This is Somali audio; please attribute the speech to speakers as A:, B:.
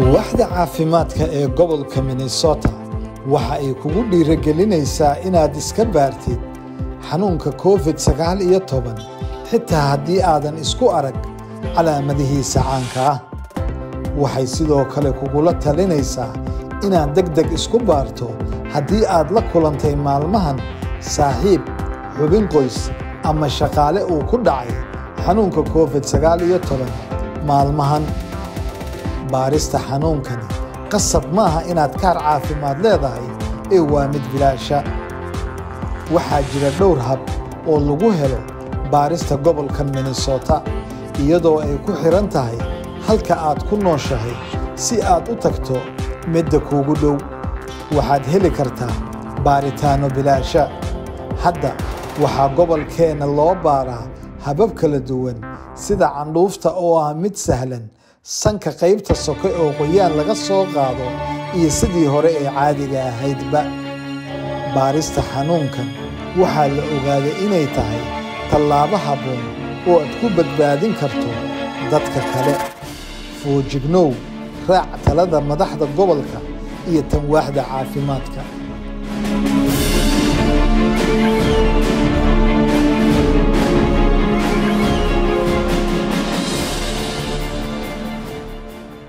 A: waaxda caafimaadka ee gobolka minnesota waxa ay kugu dhiirigelinaysaa inaad iska baartid xanuunka covid sagaal iyo toban xitaa haddii aadan isku arag calaamadihiisa caanka ah waxay sidoo kale kugula talinaysaa inaad deg deg isku baarto haddii aad la kulantay maalmahan saaxiib xubin qoys ama shaqaale uu ku dhacay xanuunka covid sagaal iyo toban maalmahan baarista xanuunkani qasab maaha inaad kaar caafimaad leedahay ee waa mid bilaasha waxaa jira dhowr hab oo lagu helo baarista gobolka minnesota iyadoo ay ku xidhan tahay halka aad ku nooshahay si aad u tagto midda kuugu dhow waxaad heli kartaa baaritaanno bilaasha hadda waxaa gobolkeenna loo baaraa habab kala duwan sida candhuufta oo ah mid sahlan sanka qaybta soke oo qoyaan laga soo qaado iyo sidii hore ee caadiga ahaydba baarista xanuunkan waxaa la ogaaday inay tahay tallaabo habboon oo aad ku badbaadin karto dadka kale foojignow raac talada madaxda gobolka iyo tan waaxda caafimaadka